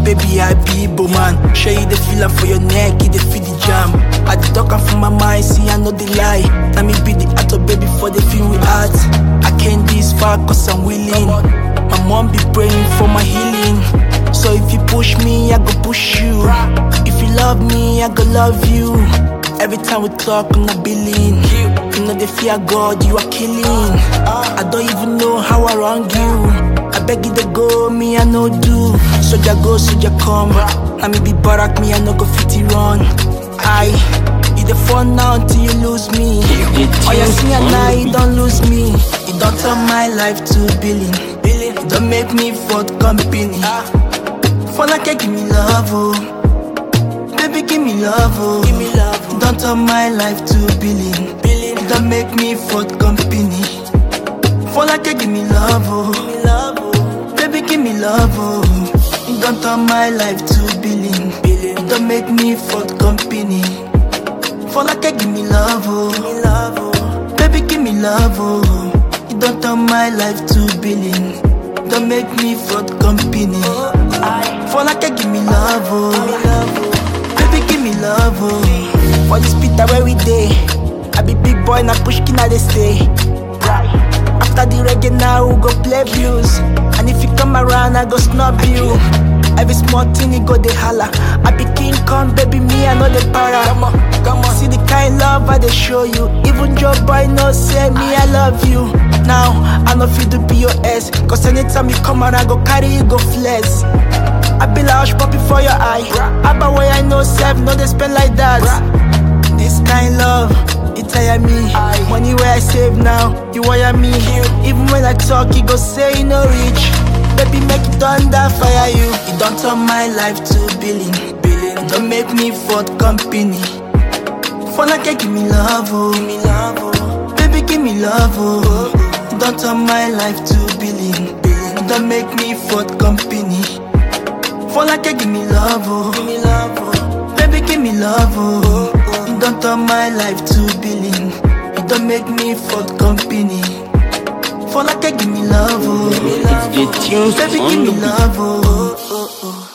baby, I be man. Show you the feeling for your neck, you the feel the jam. I the talk am from my mind, see I know the lie. Let me be the actor, baby, for the film we art. I came this far cause I'm willing. My mom be praying for my healing. So if you push me, I go push you. If you love me, I go love you. Every time we talk, I'm not billing. You know the fear God, you are killing. I don't even know how I wrong you. I beg you to go, me I no do. Soldier go, soldier come. Let me be barak, me I no go fit it run. I, you the fun now until you lose me. Oh you see and now you don't lose me. You don't turn my life to billing. You don't make me for company. For like give me love, oh. Baby, give me love, oh. Give me love, oh. Don't turn my life to billing. billing. Don't make me for company. For like give me love, oh. Give me love, oh. Baby, give me love, oh. Don't turn my life to billing. billing. Don't make me for company. For like give me love, oh. Give me love, oh. Baby, give me love, oh. You don't turn my life to billing. Don't make me for company. For like give me love, oh. Baby, give me love, oh. For this Peter where we day. I be big boy, na push kina they stay. After the reggae now, we go play blues. And if you come around, I go snub you. Every small thing you go they holla. I be King Kong, baby, me I know the para. Come on, come on. See the kind love I they show you. Even Joe boy no say me I love you. Now I know fit to be your ass. Cause anytime you come around, I go carry you go flex. I be like hush puppy for your eye. Abba way I know self, no they spend like that. This kind love, it tire me. Money where I save now, you wire me. Even when I talk, you go say you no reach. Baby, make it thunder fire you. You don't turn my life to billing. billing. Don't make me for company. For like give me love, oh. Give me love, oh. Baby, give me love, oh. Don't turn my life to billing. billing. Don't make me for company. For like give me love, oh. Give me love, oh. Baby, give me love, oh. You don't turn my life to billing. You don't make me for company. For like give me love, oh. It's the tunes Baby, on give me the beat. love, oh. oh, oh, oh.